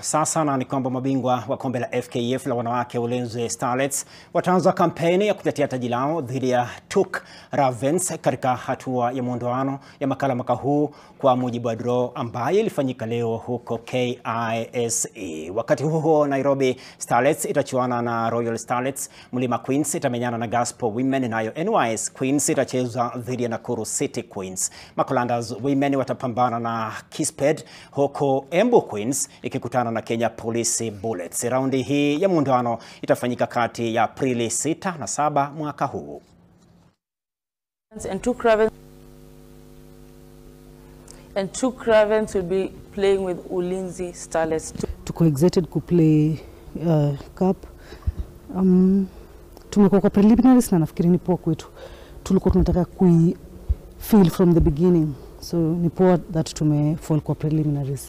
sasa na ni kwamba mabingwa wa kombe la FKF la wanawake Ulinzi Starlets wataanza kampeni ya kutetea taji lao dhidi ya TUK Ravens katika hatua ya muondoano ya makala mwaka huu kwa mujibu wa draw ambayo ilifanyika leo huko KISE. Wakati huo huo, Nairobi Starlets itachuana na Royal Starlets, Mlima Queens itamenyana na Gospel Women, nayo NYS Queens itacheza dhidi ya Nakuru City Queens. Makolandas Women watapambana na Kisped huko Embu Queens ikikutana na Kenya Police Bullets. Raundi hii ya muungano itafanyika kati ya Aprili 6 na 7 mwaka huu. And two Cravens and two Cravens will be playing with Ulinzi Starlets. tuko excited kuplay uh, cup um, tumekuwa kwa preliminaries na nafikiri ni poa kwetu tulikuwa tunataka kui feel from the beginning so ni poa that tumefall kwa preliminaries